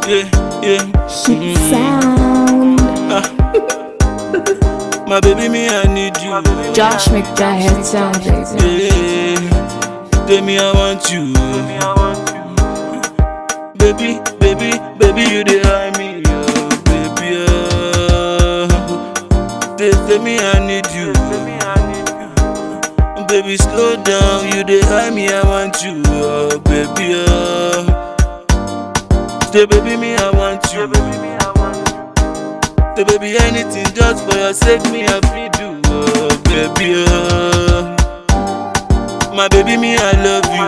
yeah, yeah. Shit sound. My baby, me, I need you. Josh McDahid sound, baby. Yeah, tell me I want you. Baby, baby, baby, you dey high me, oh, baby, oh. They tell me I need you. Baby, slow down, you dey high me, I want you, oh, baby, oh. Say, baby, me, I want you. Say, baby, anything just for your sake, me, I feel do, oh, baby, oh. My baby, me, I love you.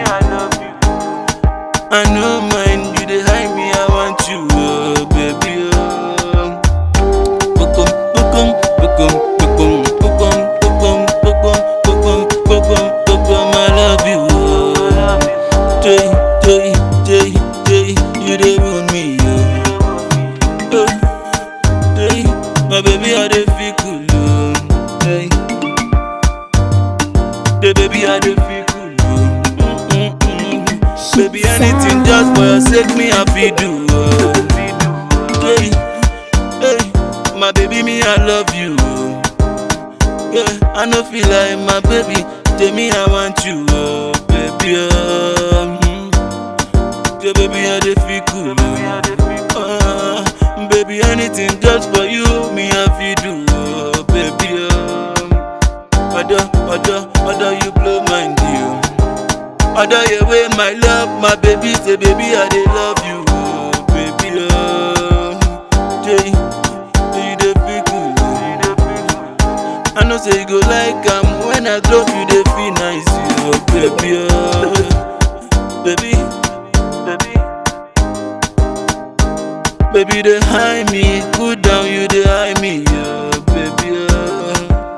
I know mine, you dey hide me, I want you, oh, baby, oh. Bokum, bokum, bokum, bokum, bokum, bokum, bokum, bokum, bokum, bokum, I love you, oh. Jay, Jay, Jay, Jay, you dey ruin me, oh. Oh, Jay, my baby, I dey feel cool, oh. Jay, the baby, I dey feel cool, oh. Mm, mm, mm. Baby, anything just for your sake, me happy do. Oh. Hey, hey, my baby, me I love you. Yeah, I no feel like my baby. Tell me I want you, oh, baby. Oh. mm. Yeah, baby, I dey feel cool. Uh, baby, anything just for you, me happy do, oh, baby. Oh. Other, other, other, you blow my deal. Other your way, my love, my baby, say baby, I dey love you, oh, baby, oh. Jay, you dey feel good. I know say you go like am when I drop you, dey feel nice, oh, baby, oh. Baby, baby, baby, dey high me, cool down, you dey high me, oh, baby, oh.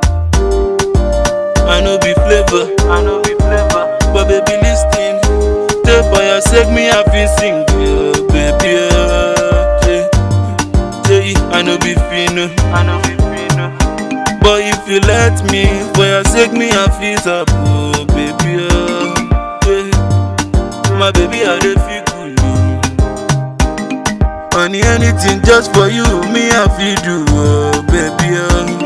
I know be flavor, I know be flavor. But baby, listen, take for your sake, me I feel sing, oh, baby, oh, yeah, yeah, I know be fino, I know be fino. But if you let me, for your sake, me I feel up, oh, baby, oh, yeah, my baby, I dey feel cool, oh. Honey, anything just for you, me I feel do, oh, baby, oh.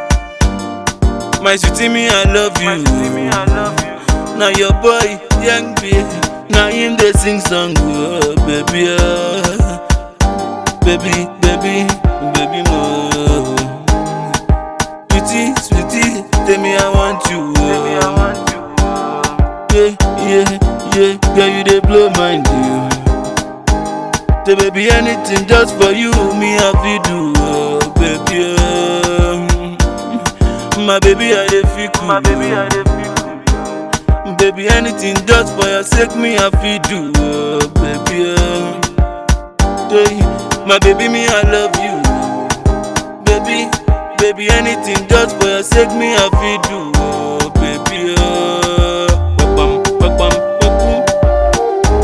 My sweetie, me I love you. Now your boy, young baby, now him they sing song, oh, baby, oh. baby, baby, baby, more. Sweetie, sweetie, tell me I want you. Oh. Yeah, yeah, yeah, girl you they blow mind, you. Say baby, anything just for you, me happy do, oh, baby, oh. My baby, I dey feel cool. My baby, I dey feel cool. Baby, anything just for your sake, me happy do, oh, baby, oh. Hey, my baby, me I love you. Baby, baby, anything just for your sake, me happy do, oh, baby, oh. Ba-bam, ba-bam, ba-boom.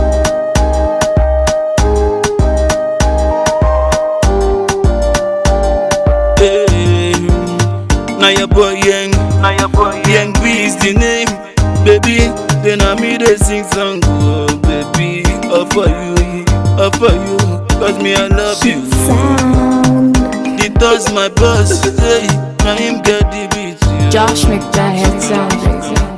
Hey, now your boy young, Now your boy, young B is the name, baby. Then I me they sing song, oh baby, all for you, all for you, cause me I love you. Sound. He does my boss, hey, now him get the beat. yeah. Josh McDahid sound, baby.